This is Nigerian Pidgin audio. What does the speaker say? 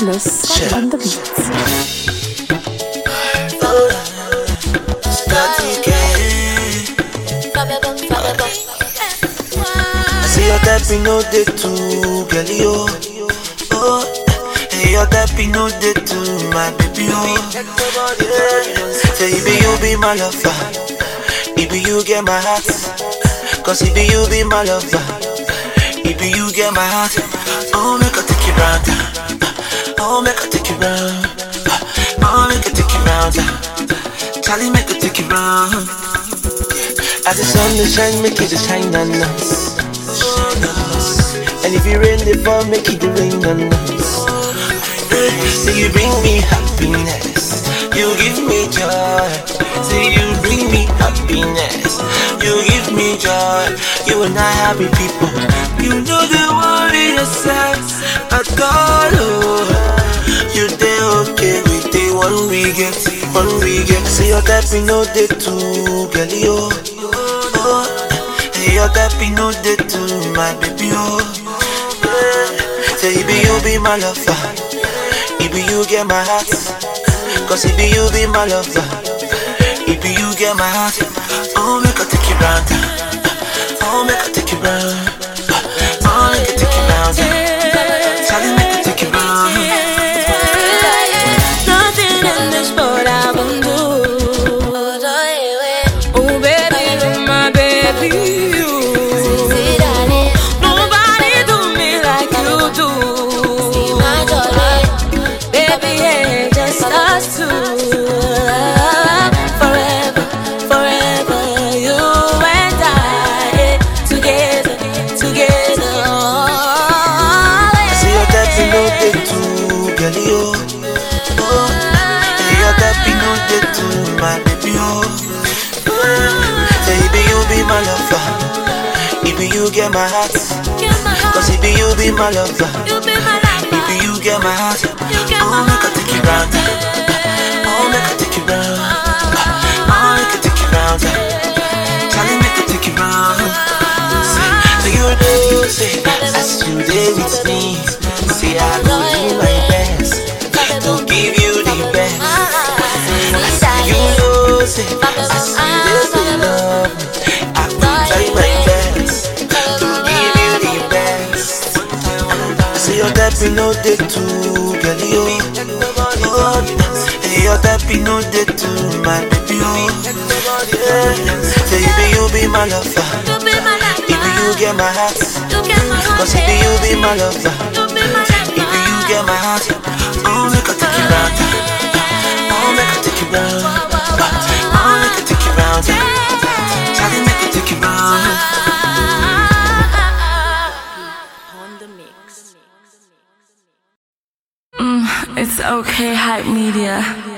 Godless on the beats. Start again. I see your type, no day to girl, yo. Oh, hey, your type, no day to my baby, oh. Yeah. Say, if you be my lover, if you get my heart, cause if you be my lover, if you get my heart, oh, make I take you round, oh, make I take you round, oh, make I take you round, Charlie, make I take you round. As the sun dey shine, make it dey shine on us. And if you rain the fall, make it dey rain on us. Say you bring me happiness, you give me joy. Say you bring me happiness, you give me joy. You and I happy people. You know the worry yourself at all. Oh. You dey okay with the one we get, one we get. See your type, you know they too, girl, yo. Oh, hey, your type, you know they too, my baby, oh. Yeah. Say, if you be my lover, if you get my heart, cause if you be my lover, if you get my heart, oh, make I take you round, oh, make I take you round, oh, make I take you round, Charlie, make I take you round. Nothing in this world I won't do. Oh baby, you're my baby. Nobody do me like you do. Baby, yeah, just us two. Forever, forever, you and I, yeah, together, together. See your type, you know they too, girl, yo. Oh, hey, your type, you know they too, my baby, oh. Say, baby, you be my lover. If you get my heart, cause if you be my lover, You be my lover. if you get my heart, get oh, my make I take you round. Oh, make I take you round. Oh, make I take you round. Charlie, make I take you round. Say, so you know, say, as you there with me, say, I will do my best to give you the best. You know, say, as you there to love me, I will try my best to give you the best. See your type, you know they too, girl, yo. Oh, hey, your type, you know they too, my baby, oh. Yeah. Say, baby, you be my lover. You be my lover. If you get my heart, You get my heart. cause if you be my lover. You be my lover. If you get my heart, oh, make I take you round. Oh, make I take you round. Oh, make I take you round. Charlie, make I take you round. On the mix. It's okay, hype media.